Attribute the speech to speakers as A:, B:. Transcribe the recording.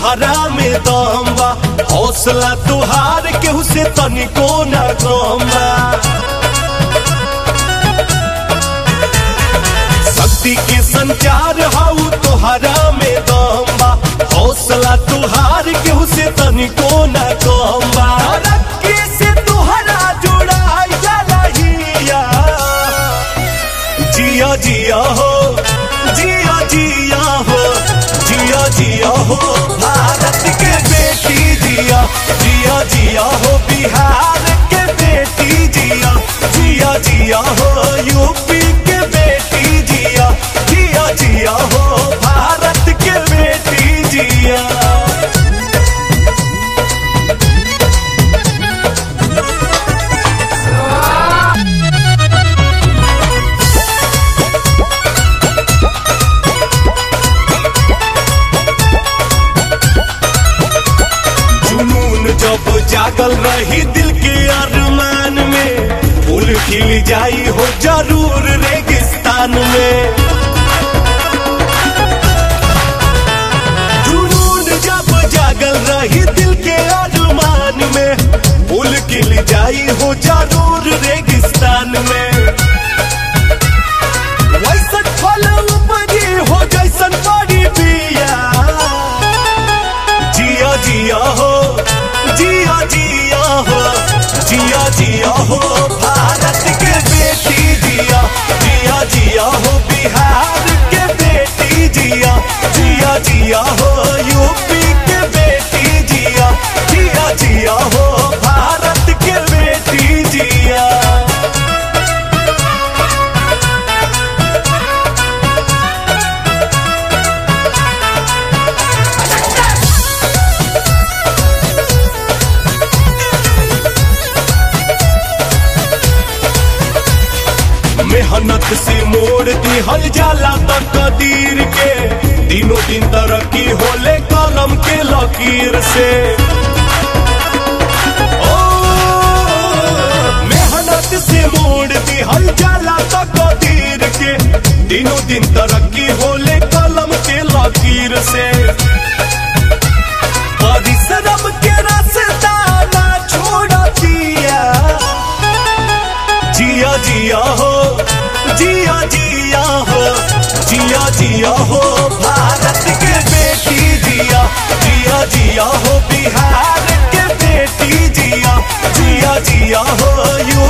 A: तुहरा में दम बा हौसला तुहार केहू से तनिको न कम बा शक्ति के संचार हाउ तुहरा में दम बा हौसला तुहार केहू से तनिको न कम बा तरक्की से तुहरा जुड़ाई जाला हिया जिया जिया हो जिया जिया हो जिया जिया हो भारत के बेटी जिया जिया जिया हो बिहार के बेटी जिया जिया जिया हो यूपी के बेटी जिया जिया जिया हो भारत के बेटी जिया जुनून जब जागल रही दिल के अरमान में फूल खिल जाई हो जरूर रेगिस्तान में जुनून जब जागल रही दिल के अरमान में फूल खिल जाई हो जरूर रेगिस्तान में वैसन फल उपजी हो जैसन बड़ी बिया जिया जिया हो जिया जिया हो जिया जिया हो भारत के बेटी जिया जिया जिया हो बिहार के बेटी जिया जिया जिया हो यूपी के बेटी जिया जिया जिया हो भारत के बेटी जिया मेहनत से मोड़ दिहल जाला त कदीर के दिनों दिन तरक्की होले कलम के लकीर से ओ, मेहनत से मोड़ दिहल जाला त कदीर के दिनों दिन तरक्की होले कलम के लकीर से परिश्रम के रास्ता ना छोड़ दिया जिया जिया हो जिया जिया हो जिया जिया हो भारत के बेटी जिया जिया जिया हो बिहार के बेटी जिया जिया जिया हो यू